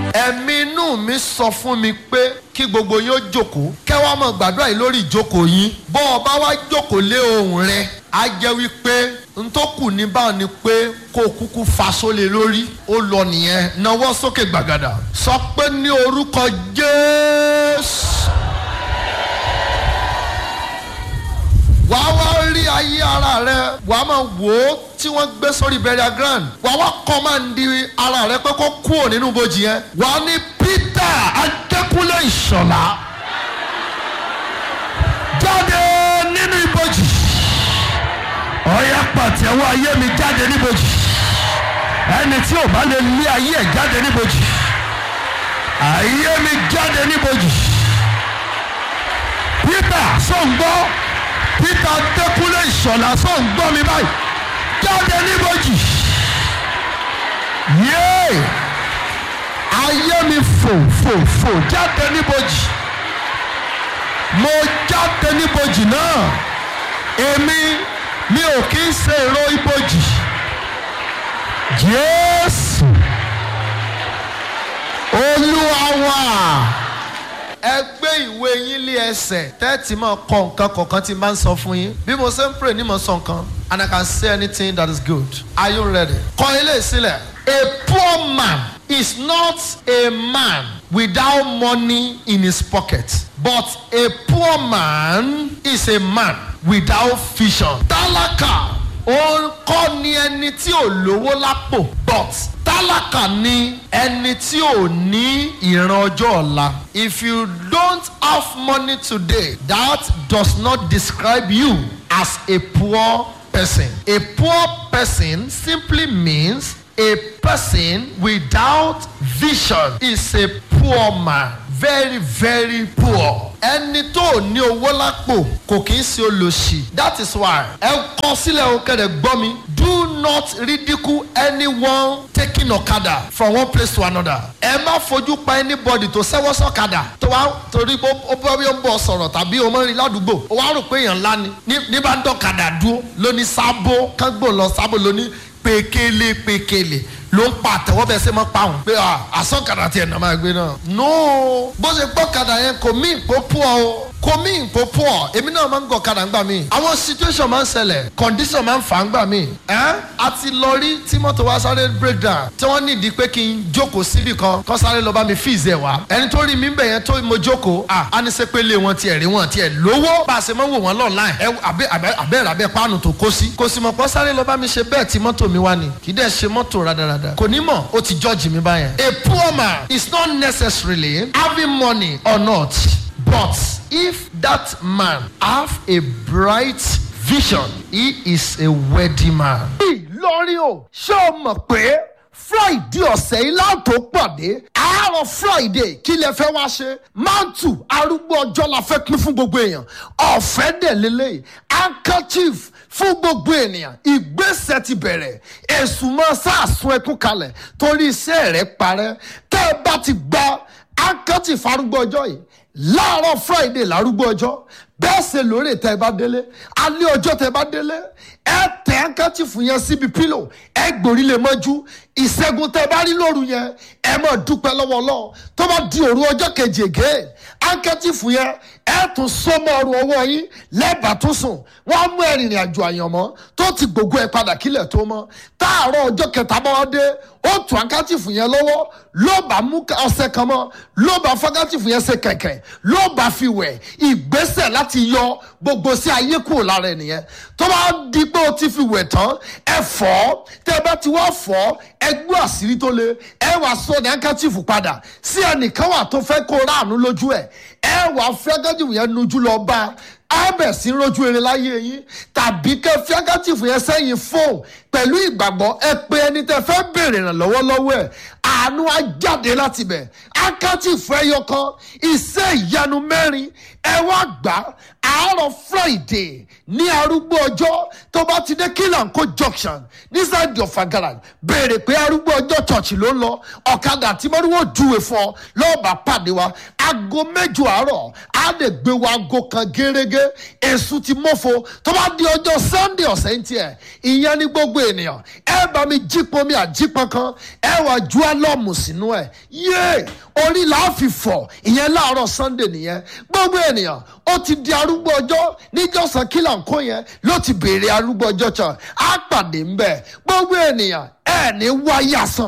ẹ̀mí inú mi sọ fún mi pé kí gbogbo yín ó jókòó kẹwàá mọ̀ gbàdúrà yìí lórí ìjókòó yín bọ́ ọ bá wá jókòó lé ohùn rẹ á jẹ́ wípé n tó kù ní báwọn ni pé kó o kúkú fa sólè lórí ó lọ nìyẹn nawọ́ sókè gbàgàdà sọ pé ní orúkọ jésù. wàá wá rí ayé ara rẹ wàá máa wò ó tí wọ́n gbé sórí burial ground wàá wá kọ́ máa ń di ara rẹ pé kó kúrò nínú bojì yẹn wàá ní peter adékúnlé ìṣọ̀lá jáde nínú ibojì ọ̀yà pàtẹ́wọ́ ayé mi jáde níbojì ẹni tí ò bá lè lé ayé ẹ̀ jáde níbojì ayé mi jáde níbojì peter sọ̀ǹgbọ́ peter adékúnlé ìṣọ̀lá sọ̀ǹgbọ́ mi báyìí jáde níbojì yéé ayé mi fò fò fò jáde níbojì mo jáde níbojì náà èmi mi ò kí ń ṣe èrò ibojì jésù olúwa wa ẹ gbé ìwé yín lé ẹsẹ̀ tẹ́tí máa kọ nǹkan kọ̀ọ̀kan tí n bá ń sọ fún yín bí mo ṣe ń pray ní mo sọ nǹkan and I can say anything that is good are you ready? kọ ilé ìsílẹ̀ a poor man is not a man without money in his pocket but a poor man is a man without vision. tálákà òun kọ́ ni ẹni tí ò lówó lápò but tálákà ni ẹni tí ò ní ìran ọjọ́ ọ̀la. if you don't have money today that does not describe you as a poor person. a poor person simply means a person without vision is a poor man very very poor. ẹni tó ní owó lápò kò kì í ṣe olòṣì that is why ẹ kọ sílẹ̀ o kẹ́rẹ̀ gbọ́ mi do not ridicule anyone taking ọ̀kadà from one place to another. ẹ má fojú pa anybody tó sẹ́wọ́ sọ́kadà tó wá torí ó bọ́ bí ó ń bọ̀ sọ̀rọ̀ tàbí o mọ̀ rí ládùúgbò ó wá rò pé èèyàn ńlá ni ní bá ń dọ̀kadà dúró lóní sábó kángbò lọ sábó lóní pékélé pékélé ló ń pa àtẹwọ́ bẹ́ẹ̀ sẹ́ mọ́ pa òun pé àsọ̀kadà tiẹ̀ nà máa gbé náà. no bó ṣe gbọ́ kadà yẹn kò mí ìpò pọ̀ o kò mí ìpò pọ̀ èmi náà máa ń gọ̀ kadà ńgbà mí. àwọn situation máa ń ṣẹlẹ̀ condition máa ń fà ńgbà mí. ẹ́ a ti lọ rí tí mọ́tò wa sáré break down tí wọ́n nídìí pé kí n jókòó síbì kan kọ́ sáré lọ bá mi fíìsì ẹ̀ wá. ẹni tó rí mi bẹ̀ yẹn tó mo jókòó à á ní sẹ́pẹ́ lé wọn tiẹ̀ rí wọn tiẹ̀ lówó bá a ṣe máa ń wò wọ́n lọ́ọ̀láì ẹ abẹ́rẹ́ abẹ́ páànù tó kó sí. kò sì mọ̀ pọ́ sáré lọ bá mi ṣe bẹ́ẹ̀ tí mọ́tò mi wá ni kì í dẹ̀ ṣe mọ́tò rádaràda kò ní mọ̀ ó ti judge mi báyẹn. a poor man is not necessarily having money or not but if that man have a bright vision he is a wealthy man. ìlọrin o ṣé o mọ̀ pé friday ọ̀sẹ̀ yìí láǹtó pàdé àárọ̀ friday kí lẹ fẹ́ wá ṣe mantu arúgbó ọjọ́ la fẹ́ pín fún gbogbo èèyàn ọ̀fẹ́ dẹ̀ lélẹ́yìí handkerchief fún gbogbo ènìyàn ìgbésẹ̀ ti bẹ̀rẹ̀ èsùn máa sàásùn ẹkún kalẹ̀ torí iṣẹ́ rẹ̀ parẹ́ tẹ́ ẹ bá ti gba handkerchief arúgbó ọjọ́ yìí láàárọ̀ friday lárúgbó ọjọ́ bẹ́ẹ̀ ṣe lóore tẹ́ ẹ bá délé alẹ́ ọjọ́ tẹ́ ẹ bá délé ẹ tẹ handkerchief yẹn síbi pílò ẹ gbòrí lè mọ́jú ìṣẹ́gun tẹ́ ẹ bá rí lóru yẹn ẹ mọ̀ dúpẹ́ lọ́wọ́ lọ́wọ́ tó bá di òru ọjọ́ kejì ègé handkerchief yẹn ẹ tún sọmọ ọrùn ọwọ́ yín lẹ́bàá tún sùn wọ́n mú ẹ̀rìnrìn àjò àyànmọ́ tó ti gbogbo ẹ̀ padà kílẹ̀ tó mọ́ táàárọ̀ ọjọ́ kẹta bá wá dé ó tún handkerchief yẹn lọ́wọ́ ló bá mú ọṣẹ kan mọ́ ló bá handkerchief yẹn ṣe kẹ̀kẹ́ ló bá fi wẹ̀ ìgbésẹ̀ láti yọ gbogbo sí ayé kúrò lára ẹnìyẹn tó bá di pé o ti fi wẹ̀ tán ẹ fọ́ tẹ́ ẹ bá ti wá fọ́ ẹ gbọ́ àṣírí tó le ẹ wàá sọ ní handkerchief padà sí ẹnìkan wà tó fẹ́ kó ráàánú lójú ẹ̀ ẹ wàá fẹ́ handkerchief yẹn nujú lọ bá abẹ sí rojú eré láyé yín tàbí kẹ fi handkerchief yẹn sẹ́yìn fóun pẹ̀lú ìgbàgbọ́ ẹ pé ẹni tẹ fẹ́ béèrè ìrànlọ́wọ́ lọ́wọ́ ẹ̀ àánú á jáde láti bẹ̀ handkerchief ẹyọ kan iṣẹ́ ìyanu mẹ́rin ẹ wá gbà àárọ̀ friday ní arúgbó ọjọ́ tó bá ti dé kílànkó junction nísàdì ọ̀fà garage béèrè pé arúgbó ọjọ́ church ló ń lọ ọ̀kadà tí mọ́ríwó júwe fún ọ lọ́ọ̀bà pàdé wa aago mẹ́jọ àárọ̀ á lè gbé wa aago kan gẹ́rẹ́gẹ́ èṣù ti mọ́fo tó bá di ọjọ́ sunday ọ̀sẹ̀ ń tiẹ̀ ìyẹn ní gbogbo ènìyàn ẹ bá mi jípọn mi àjípọn kan ẹ wà ju álọ́ọ̀mù sínú ẹ̀ yéé orí là á fi fọ̀ ìyẹn láàárọ̀ sunday nìyẹn gbogbo ènìyàn ó ti di arúgbó ọjọ́ níjọ́sán kílà ń kó yẹn ló ti béèrè arúgbó ọjọ́ kan á pàdé ńbẹ gbogbo ènìyàn ẹ ní wáyà san